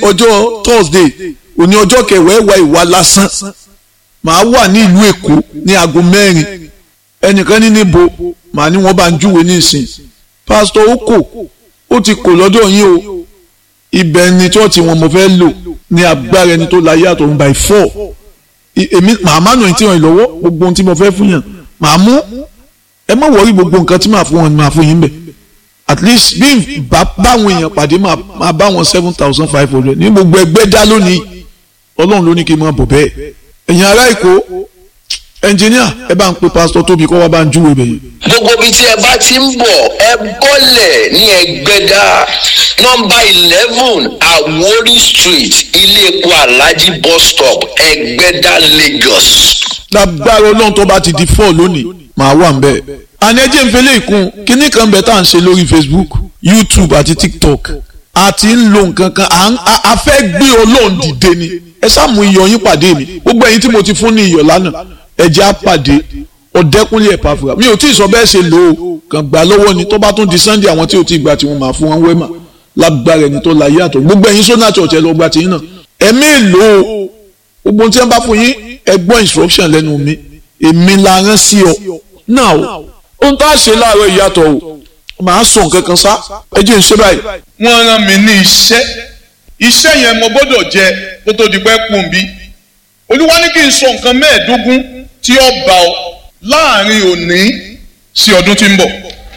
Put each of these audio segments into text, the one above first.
ọjọ́ thursday òní ọjọ́ kẹwàá ẹ̀wà ìwà lásán màá wà ní ìlú èkó ní aago mẹ́rin ẹnìkan ní níbo màá ní wọ́n bá ń júwe ní ìsìn pásítọ̀ ó kò ó ti kò lọ́dọ̀ yín o ibẹ̀ ni chọ́ọ̀tì wọn mo fẹ́ lò ní agbára ẹni tó láyé àtọ̀run by four èmi màá má nù ẹ̀ tí wọ́n lọ́wọ́ gbogbo ohun tí mo fẹ́ fún yàn màá mú ẹ má wọrí gbogbo nǹkan tí màá fún wọn ni màá fún yín bẹ̀ at least bí bá báwọn èèyàn pàdé máa bá wọn seven thousand five hundred ní gbogbo ẹgbẹ́ dá lónìí ọlọ́run ló ní kí n máa bọ̀ bẹ́ẹ̀ ẹ̀yin ará èkó ẹnjìníà ẹ bá ń pe pásítọ̀ tóbi kọ́ wá bá ń júwe bẹ́ẹ̀. gbogbo ibi tí ẹ bá ti ń bọ̀ ẹ bọ́lẹ̀ ní ẹgbẹ́dá nọ́mbà eleven Àwórì street ilé epo alhaji bus stop ẹgbẹ́dá Lagos. lágbára ọlọ́run tó bá ti di four lónìí màá wà ń bẹ́ẹ̀ àní ẹjẹ́ ń fẹlẹ́ ìkún kínní kan bẹ̀ tá à ń ṣe lórí Facebook YouTube àti TikTok àti ń lo nǹkan kan a fẹ́ gbé ọlọ́run dìde ni ẹ sáàmù iyọ̀ yín pàdé mi gbogbo ẹ̀yin tí mo ti fún ní iyọ̀ lánàá ẹjẹ́ á pàdé ọ̀dẹ́kúnlé ẹ̀pà fúra mi ò tí ì sọ bẹ́ẹ̀ ṣe lò ó kàn gbà lọ́wọ́ ni tó bá tún di Sunday àwọn tí ò tí ì gbà tí wọ́n máa fún wọn wẹ́mà lágbára ẹni tó láyé àtọ̀ gbogbo ẹ̀yin sọ́nà church ẹ lọ gba tìyín náà ẹ̀mí èlò gbogbo tí wọ́n bá fún yín ẹ gbọ́ instruction lẹ́nu mi èmi la rán sí ọ náà o ohun tá a ṣe láàárọ̀ ìyàtọ̀ o màá sọ nǹkan kan sá ẹ jẹ́ ń ṣe báyìí. wọ́n rán mi ní iṣẹ́ iṣẹ́ yẹn mo gbọ́dọ̀ jẹ kó tó di pẹ́ kùn bí olúwa ní kí n sọ nǹkan mẹ́ẹ̀ẹ́dógún tí ó bá ọ láàrin òní sí ọdún tí ń bọ̀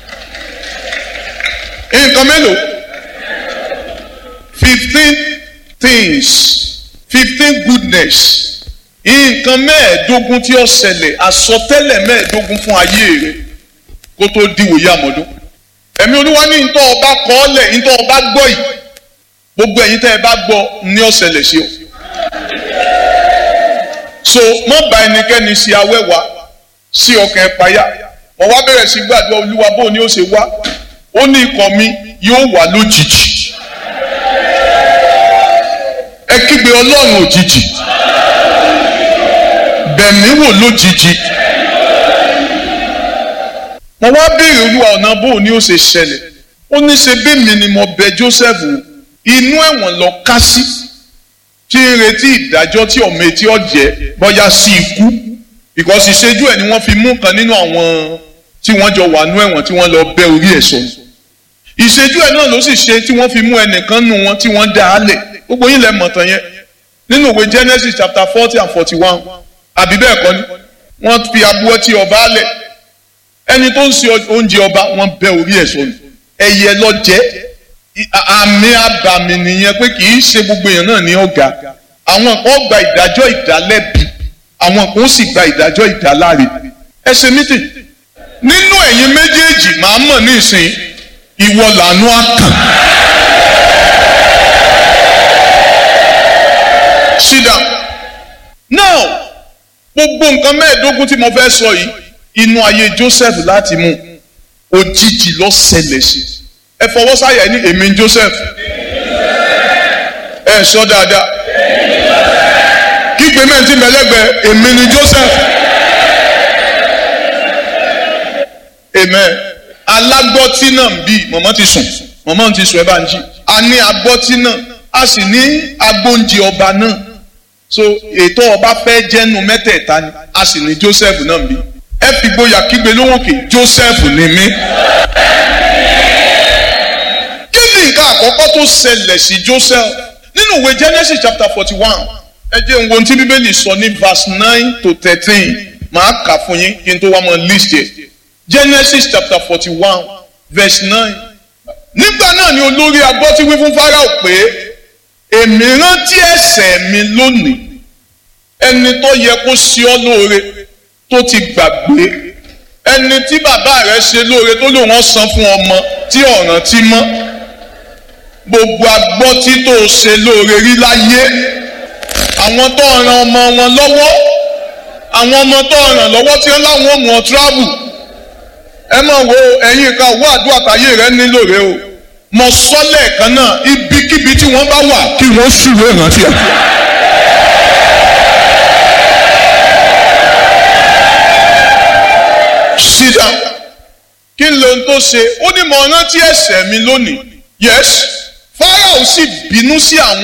nǹkan mélòó fifteen things fifteen goodness nǹkan mẹ́ẹ̀ẹ́dógún tí ó ṣẹlẹ̀ àsọtẹ́lẹ̀ mẹ́ẹ̀ẹ́dógún fún ayé rẹ kó tó diwòye àmọ́dún ẹ̀mí olúwa ní ntọ́ ọba kọ́ọ́lẹ̀ ntọ́ ọba gbọ́ yìí gbogbo ẹ̀yin tẹ́ ẹ bá gbọ́ ní ó ṣẹlẹ̀ sí o so mọ́ bá ẹnikẹ́ni ṣe awẹ́wà sí ọkàn ẹ̀ payá wọ́n wá bẹ̀rẹ̀ sí gbàdúrà olúwa bó ni ó ṣe wá ó ní ikọ̀ mi yóò wà lójijì ẹ kígbe ọlọ́run òjijì bẹ̀mí wò lójijì mo wá béèrè olúwa ọ̀nà bó ni ó ṣe ṣẹlẹ̀ ó ní ṣe bí mi ni mo bẹ Joseph inú ẹ̀wọ̀n lọ ká sí tí ń retí ìdájọ́ tí ọmọ etí ọ̀jẹ̀ bọ́yá sí ikú because ìṣẹ́jú ẹ̀ ni wọ́n fi mú kan nínú àwọn tí wọ́n jọ wà nú ẹ̀wọ̀n tí wọ́n lọ bẹ́ orí ẹ̀ sọ ìṣẹ́jú ẹ̀ náà ló sì ṣe tí wọ́n fi mú ẹnìkan nù wọn tí wọ́n dá a lẹ̀ gbogbo yín lẹ mọ̀ tán yẹn nínú ìwé Genesis chapter forty and forty one àbí bẹ́ẹ̀ kọ́ ni wọ́n fi abúwọ́ tí ọba lẹ̀ ẹni tó ń ṣe oúnjẹ ọba wọ́n bẹ́ orí ẹ̀ sọnù ẹyẹ lọ jẹ àmì àbàmì nìyẹn pé kì í ṣe gbogbo èèyàn náà ní ọ̀gá àwọn kan gba ìdájọ́ ìdálẹ́bi àwọn kan sì gba ìdájọ́ ìdáláre ẹ ṣe mítì nínú ẹ̀yin méjèèjì màá mọ̀ ní ìsìn ìwọ làánú àkàn. sit down now gbogbo nǹkan mẹ́ẹ̀ẹ́dógún tí mo fẹ́ sọ yìí inú ayé Joseph láti mú òjijì ló ṣẹlẹ̀ sí ẹ fọwọ́ sáyà ní èmi Joseph ẹ sọ dáadáa kígbe mẹ́ntì mẹ́lẹ́gbẹ̀ẹ́ èmi ni Joseph amen alágbọ́tí náà ń bí mọ̀mọ́ ti sùn mọ̀mọ́ ti sùn ẹ bá ń jí a ní agbọ́tí náà a sì ní agbóúnjẹ ọba náà so ètò ọba fẹ́ jẹ́nu mẹ́tẹ̀ẹ̀ta ni a sì ní Joseph náà ń bí ẹ fi gboyà kígbe lóhùnkè Joseph ni mí. kí ni nǹkan àkọ́kọ́ tó ṣẹlẹ̀ sí Joseph nínú ìwé Genesis chapter forty one ẹ jẹ́ n wo ohun tí bíbélì sọ ní verse nine to thirteen màá kà fún yín kí n tó wá mọ list yẹ Genesis chapter forty one verse nine nígbà náà ni olórí agbọ́tí wí fún Fáráò pé èmi rántí ẹ̀ṣẹ̀ mi lónìí ẹni tó yẹ kó ṣe ọ́ lóore tó ti gbàgbé ẹni tí bàbá rẹ̀ ṣe lóore tó lòun san fún ọmọ tí ọ̀ràn ti mọ́ gbogbo agbọ́tí tó ṣe lóore rí láyé àwọn tó ràn ọmọ wọn lọ́wọ́ àwọn ọmọ tó ràn lọ́wọ́ tí wọ́n láwọn ò mú ọ travel ẹ máa wo ẹ̀yin kan owó àdúrà táyé rẹ nílò rẹ o mo sọ lẹ́ẹ̀kan náà ibikíbi tí wọ́n bá wà kí wọ́n ṣùwé ìrántí ẹ̀. sit down kí n lóhun tó ṣe ó ní mo rántí ẹ̀ṣẹ̀ mi lónìí yes Fáráò sì bínú sí àwọn.